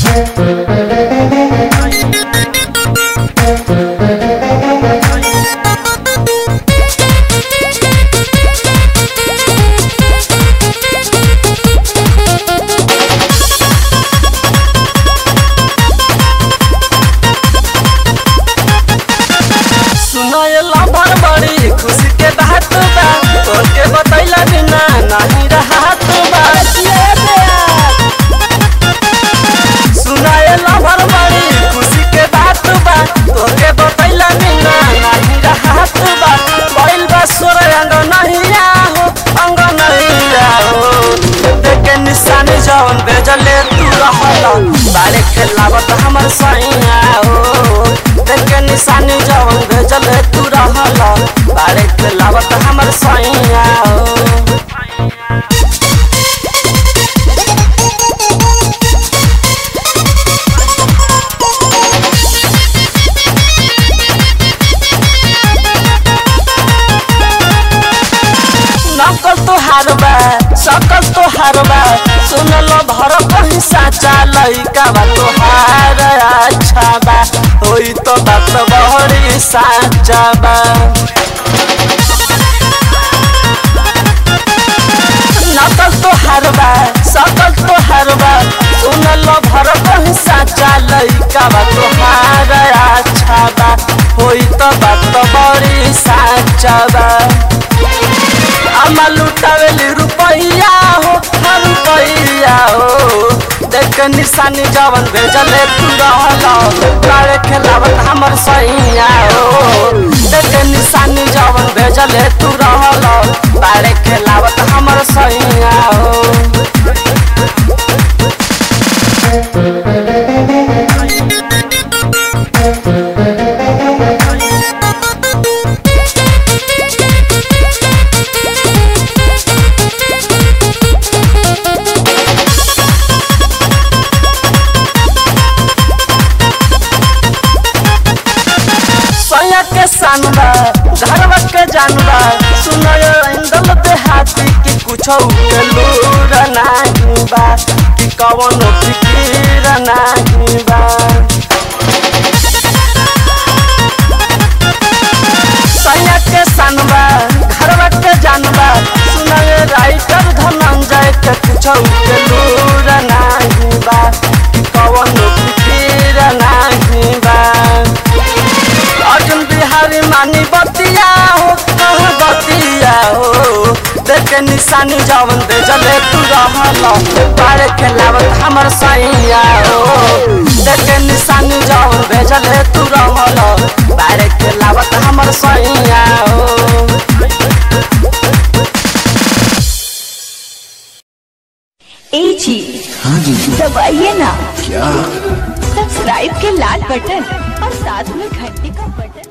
सुनायला भर बड़ी खुशी के बात बा तोके बतैला बिना नहीं रहत बा सुनायला भर बड़ी खुशी के बात बा तोके बतैला बिना नहीं रहत बा बैल बा सोर अंग नहीं हो अंग नहीं हो देखे निशानी जौन बेजले तू रहला बारे खेलावत हमर सैया हो देखे निशानी जौन भेजले तू रहला बारे खेलावत हमर सैया हो नकल तो हारबा सकल तो हारबा सुनल भर कहीं साचा लइका बा तो हार अच्छा बा होई तो बात बहरी साचा बा नकल तो हारबा सकल तो हारबा सुनल भर कहीं साचा लइका बा तो हार अच्छा बा होई तो बात बड़ी साचा बा आमा लुटावेली रुपैया हो हर रुपैया हो देख निशानी जवन भेजले तू रहला काले खेलावत हमर सैया हो देख निशानी जवन भेजले तू रहला बारे खेलावत हमर सैया हो सैया के सानबा घरवा के जानबा सुनय इंदल देहाती कि कुछ के लूर नाही बा कि कवन फिकीर नाही बा सैया के सानबा घरवा के जानबा सुनय राइटर धनंजय के कुछ के लूर नाही बा कि कवन फिकीर नाही बा अर्जुन बिहारी मानी बतिया हो कह बतिया हो देखे निशानी जवन दे जले तू रहल बारे खेलावत हमर सैया हो देखे निशानी जवन भेजले तू रहल बारे खेलावत हमर सैया हो ए जी हाँ जी दबाइए ना क्या सब्सक्राइब के लाल बटन और साथ में घंटी का बटन